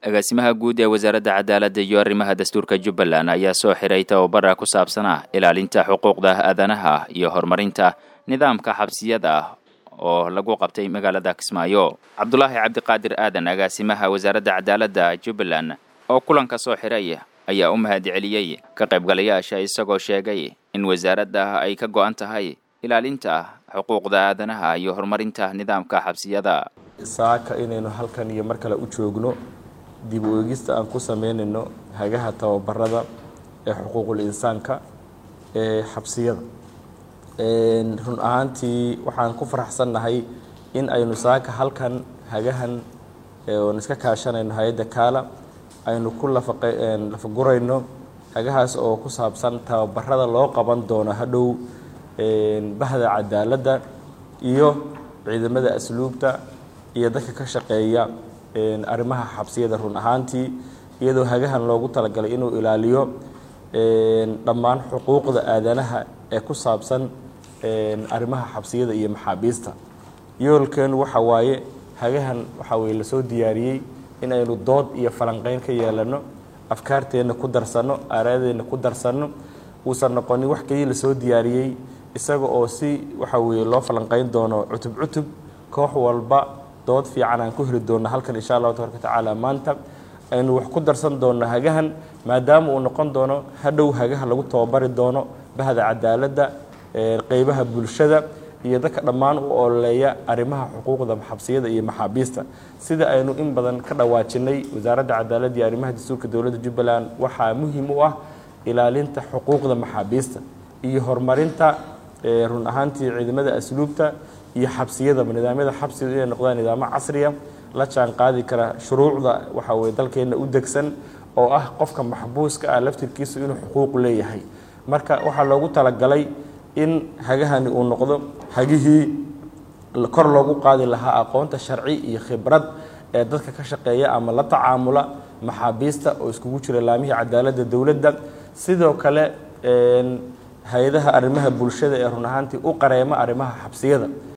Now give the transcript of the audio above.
agaasimaha guud ee wasaaradda cadaaladda iyo arrimaha dastuurka jubbaland ayaa soo xiray tababara ku saabsanah ilaalinta xuquuqda aadanaha iyo horumarinta nidaamka xabsiyada oo lagu qabtay magaalada kismaayo cabdulaahi cabdiqaadir aadan agaasimaha wasaaradda cadaaladda jubbaland oo kulanka soo xiray ayaa u mahad celiyey ka qaybgalayaasha isagoo sheegay in wasaaradda ay ka go-an tahay ilaalinta xuquuqda aadanaha iyo horumarinta nidaamka xabsiyada saaka inaynu halkan iyo mar kale u joogno dib u eegista aan ku sameynayno hagaha tababarada ee xuquuqul insaanka ee xabsiyada run ahaantii waxaan ku faraxsannahay in aynu saaka halkan hagahan oon iska kaashanayno hay-adda kaala aynu ku lafagurayno hagahaas oo ku saabsan tababarada loo qaban doono hadhow bahda cadaaladda iyo ciidamada asluubta iyo dadka ka shaqeeya arrimaha xabsiyada run ahaantii iyadoo hagahan loogu talagalay inuu ilaaliyo dhammaan xuquuqda aadanaha ee ku saabsan arrimaha xabsiyada iyo maxaabiista yoolkeenu waxa waaye hagahan waxaa weye lasoo diyaariyey in aynu dood iyo falanqeyn ka yeelano afkaarteenna ku darsanno aaraadeenna ku darsanno uusan noqonin wax keliya lasoo diyaariyey isaga oo si waxa weeye loo falanqeyn doono cutub cutub koox walba dood fiican aan ku heli doonno halkan insha allahu tabaraka watacaala maanta aynu wax ku darsan doonno hagahan maadaama uu noqon doono hadhow hagaha lagu tababari doono bahda cadaaladda qeybaha bulshada iyo dadka dhammaan u ololeeya arrimaha xuquuqda xabsiyada iyo maxaabiista sida aynu in badan ka dhawaajinay wasaaradda cadaaladda iyo arrimaha dastuurka dowladda jubbaland waxaa muhiim u ah ilaalinta xuquuqda maxaabiista iyo horumarinta run ahaantii ciidamada asluubta iyo xabsiyadaba nidaamyada xabsiga inay noqdaan nidaamo casriya la jaan qaadi kara shuruucda waxa weye dalkeenna u degsan oo ah qofka maxbuuska ah laftirkiisu inuu xuquuq leeyahay marka waxaa loogu talagalay in hagahani uu noqdo hagihii kor loogu qaadi lahaa aqoonta sharci iyo khibrad ee dadka ka shaqeeya ama la tacaamula maxaabiista oo iskugu jira laamihii cadaaladda dowladda sidoo kale hay-adaha arrimaha bulshada ee run ahaantii u qareema arrimaha xabsiyada